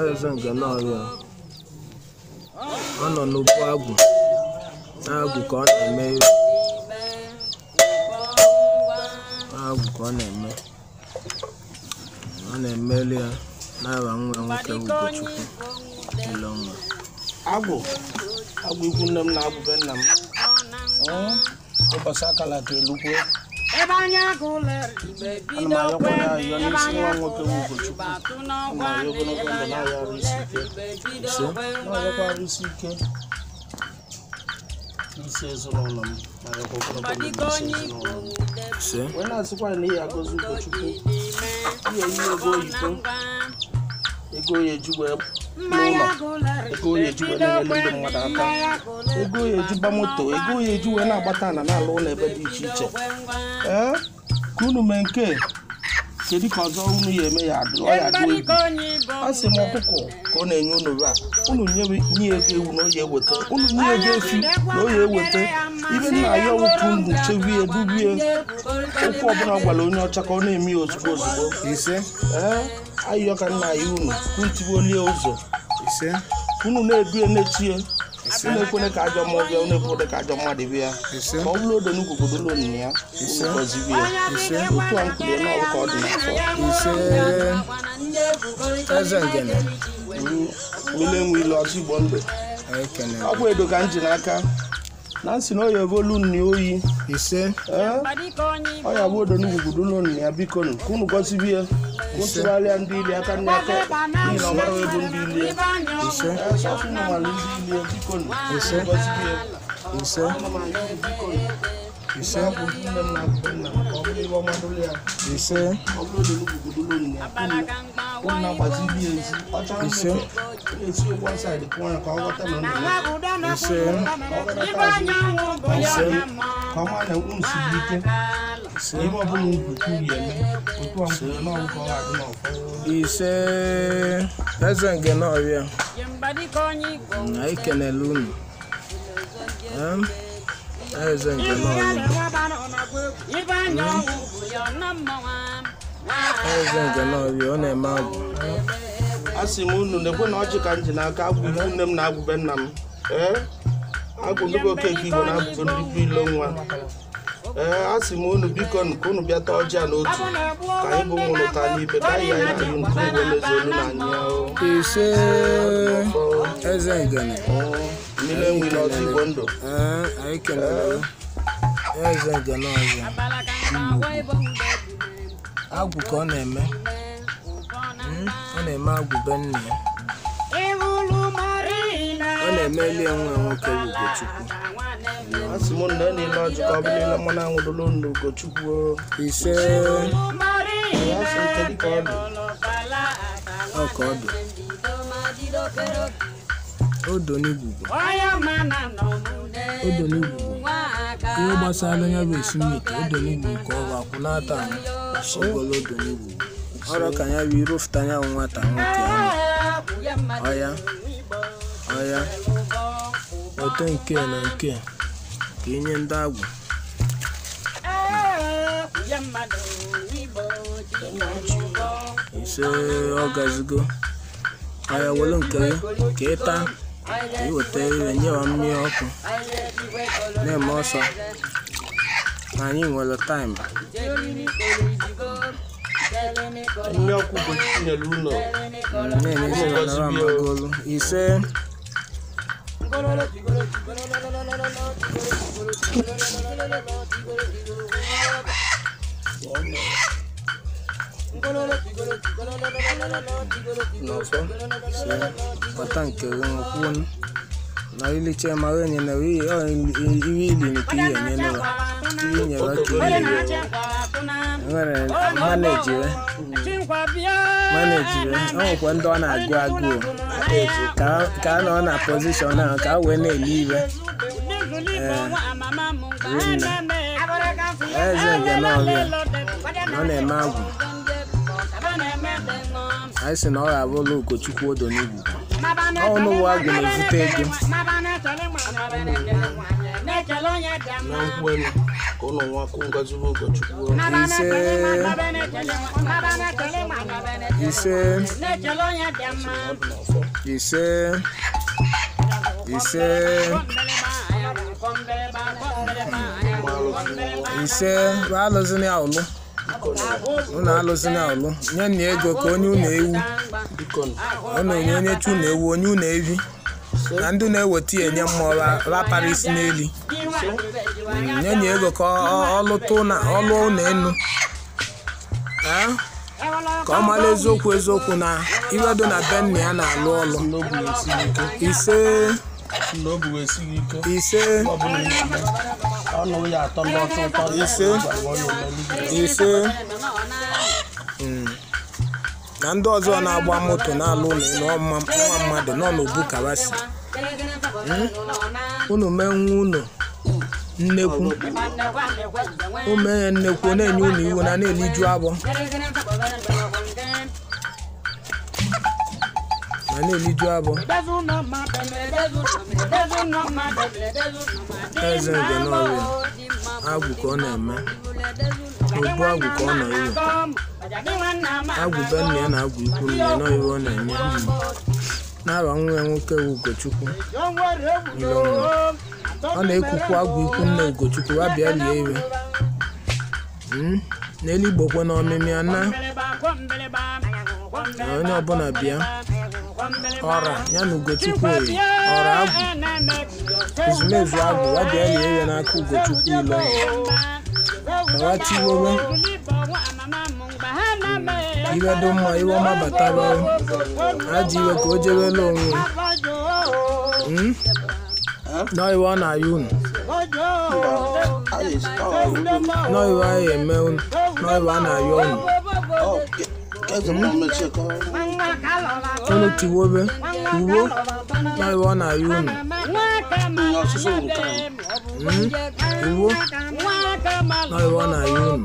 eze nke n'ọrịa ọ nọ n'ugwu agwụ na-agwụ ka ọ na-eme ihe agwụ ka ọ na-eme ọ na-emeli ya n'ara nwa nwoke Ugochukwu Ilonwa agwụ agwụ ikwu nne m na agwụbe nna m Mm, ụbọchị akala ka elukwe ebe anya gụlere igbe ana m bido ayọkwa ya kwere ayọ ebe n'isi anya nwa nwoke gụlere Ugochukwu igbe atụ ana m n'ọgwa ayọ ogologo ebe ndụ anya na-ayọ arụ isi gụlere ike igbe bido Ise. kwere na-ayọkwa arụ isi ike n'isi ezinụlọ m na-ayọkwa ogologo ndụ Ọdịka n'isi onye ezinụlọ m Igbo ise wee na-asịkwa na ihe agọzi Ugochukwu ihe ihe ego oyibo ego ya eju wee mmanya n'ụlọ gụlere ego ya eju wee na-enyere ndị mmadụ aka ego ya ejuba moto ego ya eju wee na-agbata ana n'ala ụlọ ebe dị iche iche ee ka unu mee nke kedu ka ọzọ unu ya eme ya adị ọ ya adị oyi Ọdịka onye Igbo a sị m ọkụkọ ka ọ na-enye unu ra unu nye nye ya ego ewu na oyi eweta unu nye ya ego efi na oyi eweta ibe nna ya ọwụka unu chebie dubie okwu ọbụla gwara onye ọcha ka ọ na-eme ya ozugbo ozugbo ise ee ayịyọ ka nna ya unu kuntigbolie ụzọ ise unu na-edue na-echie unu ekwene ka ajọ mmụọ bịa unu ekwene ka ajọ mmadụ bịa ise ka ọ bụrụ odo n'ugwu obodo lonu ya unu gọzibi ya ise otu a nkwulie na ọbụ ka ọ dị n'afọ ise eze ngene mmiri enwe ilu ọzọ igbo ndụ ekene ọ bụ edo ka m ji n'aka na nsị na oyi olu nni oyi ise ee Ọdịka onye Igbo ọ ya bụ odo n'ugwu obodo lonu ya biko nụ ka unu gọzibi ya ka unu tụgharịa ndị ili aka ndị aka n'ihi na ọ gbara ego ndị ili ebe anya ise ee sọfụ ụmụ nwale ndị ili ya biko nụ Ise. unu gọzibi ya ise Ana m ayọ unu biko nụ ise ọ bụ nne m na-agụbe nna m ka ọ bụrụ ihe ọma dụrụ ya ise ọ bụrụ odo n'ugwu obodo lonu ya gbalaga mgba unu na-agbazi ili ya ezi ọ chọrọ Ise. mmepe esi okwu ọsaịdị kụọ ya ka ọ ghọta na ndụ ya ise ebe anya nwụ bụ ya Ise. ọnya mma ka ọ maa na unu siri ike ise ihe ọbụla ugwu ya eme otu a mkwere na ọgwụ ka ọ ga-adị n'ọfọ ise eze ngene ọrịa Ọdịka onye Igbo na ekenele unu Em, eze ngene ọrịa Ibe anya nwụ bụ ya ọna mmanwa eze ngene ọrịa ọ na-eme agwụ a sị m unu na-ekwe na ọjị ka m ji n'aka agwụ ikwu nne m na-agwụbe nna m ee agwụ ndị bụ okeke igbo na-agwụgo ndị bụ ilo nwa ee a sị m unu biko nụ ka unu bịata ọjị a n'otu ka anyị bụ ụmụ taa n'ibe ka anyị anyị na-ayụ nke uwe mezu olu na anyị ahụ ise eze ngene mmiri enwe n'ọzọ igbo ndụ Ee, anyị kelere eze ngene ọrịa gbalaga mgba wa ebe mgbe agwụ ka ọ na-eme Mm, ọ na-eme agwụ be nne ya Ịhụlụ marina ọ na-emeli ya nwa nwoke bụ Ugochukwu a sị m nne niile ọjị ka ọ bụrụ ile mmanụ anwụdụlụ unu ugochukwu ise ya sị nke dịka ọ dị ọ ka ọ dị odo n'igwugwu odo n'igwugwu ihe gbasara ya bụ esimike odo n'igwugwu ka ọ ga-akwụ n'ata ahụ ogolo odo n'igwugwu ọrụ ka ya bụ irofụta ya bụ nwata nwoke ahụ ọya ọya ote nke na nke ka inye ndị agwụ ise ọ gazigo ọya welu nke gị ka ị taa ka ị weta ire nyewa mmiri ọkụ na-eme ọsọ na anyị nwere taịm mmiri ọkụ ụbọchị tinyere ụlọ na-enye nara amagolu ise n'ọfọ ise kpata nke gị nkwuo na iliche mara enye na ihe ọ ihe ili nke ihe nye n'ụwa ihe nyere ka ihe nwere manejire manejire ọ nwekwa ndị ọ na-agụ agụụ ka ka a nọ na pozishọn ahụ ka a wee na-ele ibe eze nke n'ọhịa na ọ na-eme agwụ anyị sị na ọ ga-abụla Ugochukwu odo n'igwu ọnụ bụ agwụ na-evute ego na nkwụ elu ka ụlọ nwa kụ ngozi bụ ụkọchukwu ise ise na-echele onye dị mma ise ise ise bụ alụzina ya ụlụ unu alụzina ya ụlụ nye na ego ka onye unu ewu biko unu onye onye chu na ewu onye unu evi na ndị na-eweta ya enye mmụọ ra- rapara isi n'eli Mm, nye na ego ka ọ- ọ- ọ lụtụ na ọlụ ụlọ enu Eh? ka ọ mara eziokwu eziokwu na iwedo na be nna ya na-alụ ọlụ n'obi esighị ike ise n'obi wee sighị ike ise ọ bụla isi ọnụ ya atọ ndị ọtọ ụtọ Ise. ise Mm. na ndị ọzọ na-agba moto na-alụ ụlọ elu ọma nwa mmadụ nọ n'obu kabasi unu mee nwa unu nnekwu ume ya nnekwu ọ na-enye unu iwu na na-eliju abọ na na-eliju abọ eze nke n'ọrịa agwụ ka ọ na-eme ogbu agwụ ka ọ nọ iwe agwụ be nna ya na agwụ ikwu nne ya nọ iwe ọ na-enye Hmm. n'aba nwa ya nwoke wu ugochukwu ọ na-ekwukwu agwụ ikwu nne ugochukwu wa bịa lie iwe Hmm. n'elugbokwe na ọmịmị ya na na onye ọbụla bịa ọra ya na ugochukwu oyi ọra agwụ ezumezu agwụ wa bịa lie iwe n'aka ugochukwu ilo Ọwa tiwowe iwe dị mma iwe ọma batara ajọ iwe ka o jewela onwe Hmm? nọ iwe ọ na-ayọ unu nọ iwe anyị eme unu nọ iwe a na-ayọ unu unu tiwobe uwo nọ iwe ọ na-ayọ unu Hmm? uwo nọ iwe ọ na-ayọ unu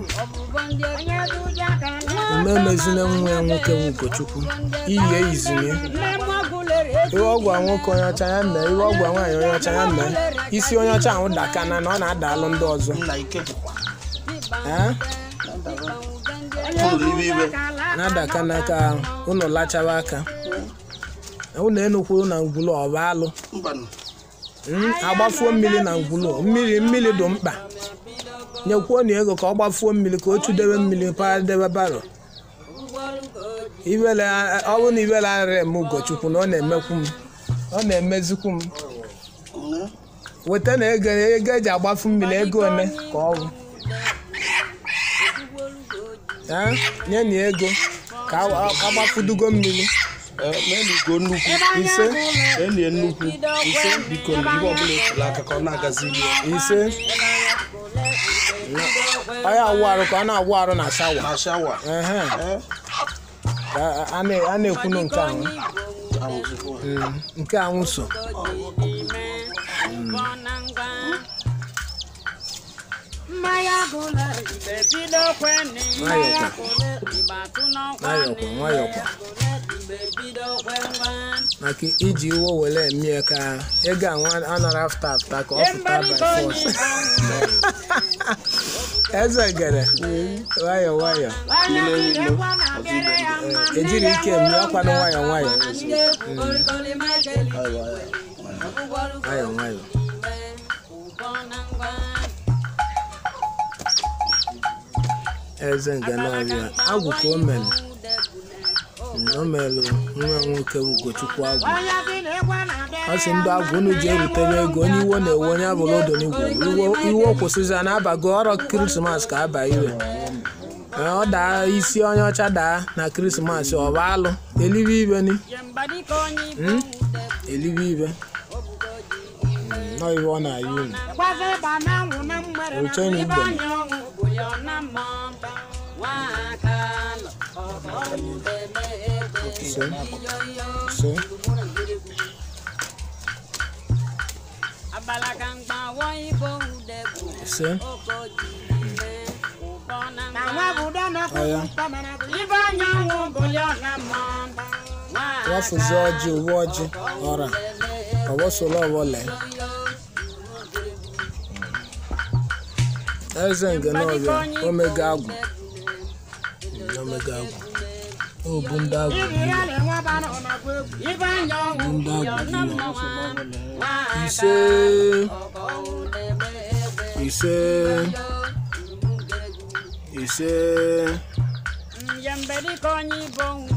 ume emezina nwa ya nwoke bụ ugochukwu iyi eyizine iwe ọgwụ a nwoke onye ọcha ya mee iwe ọgwụ a nwaanyị onye ọcha ya mee isi onye ọcha ahụ dakana na ọ na-ada alụ ndị ọzọ nna ike Eh? pụrụ n'ibe ibe na-adaka n'aka ahụ unu lachawa aka unu enukwuru na ngwulu ọba alụ mbanụ Mm, agbafuo mmiri na ngwulu mmiri mmiri dị mkpa nyekwuo na ego ka ọ gbafuo mmiri ka o chudebe mmiri paradebe baro iwele ọ bụrụ na iwele arịrị m ugochukwu na ọ na-emekwu m ọ na-emezikwu m weta na ego ego eji agbafu mmiri ego one ka ọ bụ Ya, nye na ego ka a- agbafudugo mmiri meenụ ugo nnukwu ise enyi nnukwu ise biko na ibe ọbụla efula aka ka ọ na-agazi ihe ise ọ ya awụ arụ ka ọ na-awụ arụ na shawa na shawa Ehe. ee Ka a na- a na-ekwunu nke ahụ ahụzikwa Mm, nke ahụ so nwayọkwa nwayọkwa maka iji iwe were emie ka ego a nwa- anara afta afta ka ọ pụta by force eze gere nwayọ nwayọ ejiri ike eme ọkwanụ nwayọ nwayọ nwayọ nwayọ eze nke n'ọrịa agwụ ka o mere Mm, o melụ nwa nwoke ugochukwu agwụ ọ sị ndị agwụ unu ji erutere ego onye iwo na-ewe onye abụrụ odonigwu iwo kwụsịzi a na-abago ọrọ krismas ka aba iwe Ee, ọ daa isi onye ọcha daa na krismas ọ bụ alụ elibe ibe ni Mm? elibe ibe Mm, nọ iwe ọ na-ayị unu Oche na igbe. ise ise ise wafụzi ọjị uwe ọjị ọra ọwọsola ọwọle eze nke n'ọrịa omega agwụ Mm, omega agwụ ọ bụ ndị agwụ ise ise ise Yambedi konyi bong